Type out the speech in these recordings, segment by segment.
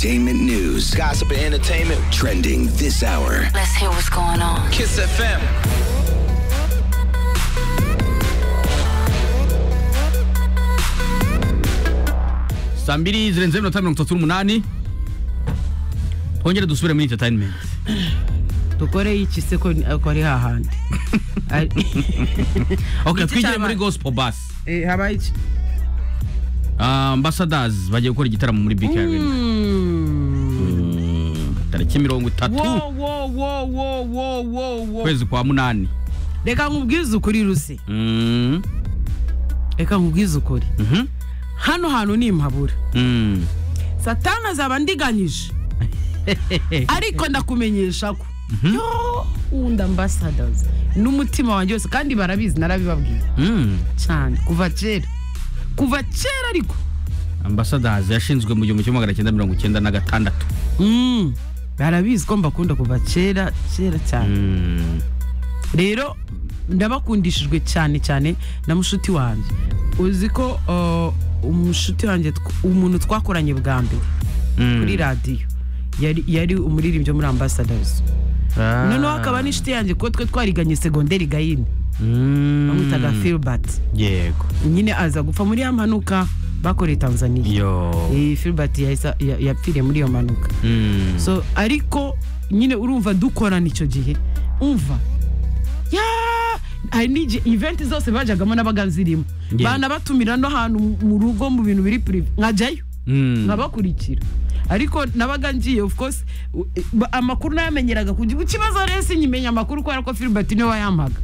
entertainment news, Gossip and entertainment. trending this hour. Let's hear what's going on. Kiss FM. saa mbiri zirenzeho iminota mirongo itatu n'umunani twongere dusubire muri interineti dukore iki se ko ko ari hahandi Ari- ok Iki twigire cyaba- muri gosipo basi Eh, habaye iki ambasadazi bagiye gukora igitaramo muri bk arena tariki mirongo itatu Wo, wo, wo, wo, wo, wo, wo. ukwezi kwa munani reka nkubwize ukuri ruse Mm, reka nkubwize ukuri mhm, hano hantu ni impabura mm. satani azaba ndiganyije ariko ndakumenyesha ko yo wundi ambasadazi n'umutima wanjye wose kandi barabizi narabibabwiye Mm. cyane kuva kera kuva kera ariko ambasadazi yashinzwe mu gihumbi kimwe magana cyenda mirongo icyenda na gatandatu Mm, barabizi ko mbakunda kuva kera kera cyane Mm. rero ndabakundishijwe cyane cyane na mushuti wanjye uzi ko uh, umushuti wanjye tw- umuntu twakoranye bwa mbere Mm. kuri radiyo yari, yari umuririmbyi wo muri ambasadazi Ah. noneho hakaba n'inshuti yanjye ko twe twariganye segonderi gayini Mm. bamwitaga filibert yego nyine aza gupfa muri ya mpanuka bakoreye tanzaniya yo Eh, filibert yahise- ya- yapfiriye muri iyo mpanuka Mm. so ariko nyine urumva dukorana icyo gihe umva ya hari n'igihe eventi zose bajagamo n'abaga zirimo Yeah. bana batumira no hantu mu rugo mu bintu biri purive nkajyayo Mm. nkabakurikira ariko nabaga ngiye of course u- e, ba- amakuru nayamenyeraga ku gihugu ikibazo rero sinkimenya amakuru kubera ko filibert niwe wayampaga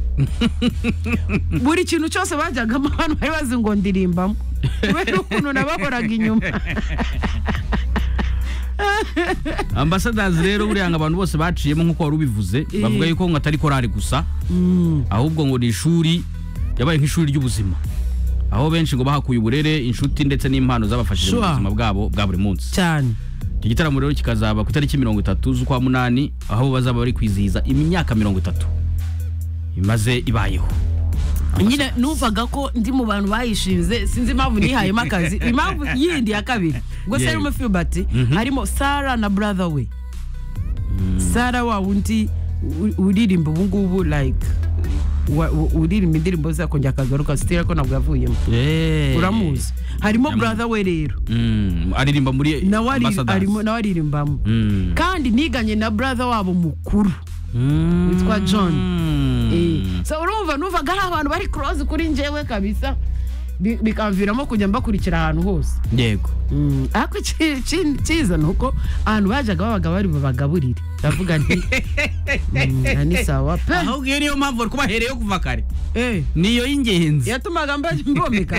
buri kintu cyose bajyagamo abantu bari bazi ngo ndirimbamo kubera ukuntu nabahoraga inyuma ambasadazi rero buriya ngo abantu bose baciyemo nk'uko wari ubivuze bavuga yuko ngo atari korari gusa ahubwo ngo ni ishuri yabaye nk'ishuri ry'ubuzima aho benshi ngo bahakuye uburere inshuti ndetse n'impano zabafashije mu Sure. buzima bwabo bwa buri munsi cyane iki gitaramo rero kikazaba ku itariki mirongo itatu z'ukwa munani aho bazaba bari kwizihiza imyaka mirongo itatu imaze ibayeho nyine numvaga ko ndi mu bantu bayishinze sinzi impamvu nihayemo akazi impamvu yindi ya kabiri ubwo se Yeah. harimo filibati Mhm. harimo sara na brother we sara wa wundi u- uririmba ubungubu like wa- u- uririmba indirimbo zakongera akagaruka sitira ko ntabwo yavuyemo Eh. uramuzi harimo Ndamuzi. brother we rero Mm, aririmba muri nawe ari- ambasadazi. arimo- nawe aririmbamo Mm. kandi niganye na brother wabo mukuru Mm. witwa John. Mm. so urumva numvaga hari abantu bari kuroze kuri njyewe kabisa bi- bikamviramo kujya mbakurikira ahantu hose yego Mm, ariko ici- ici- icyiza ni uko abantu bajyaga babaga bari bubagaburire ndavuga nti mm, na ni sawa pe ahubwo iyo niyo mpamvu bari kubahereyeho kuva kare Eh, niyo y'ingenzi yatumaga mba- mbomeka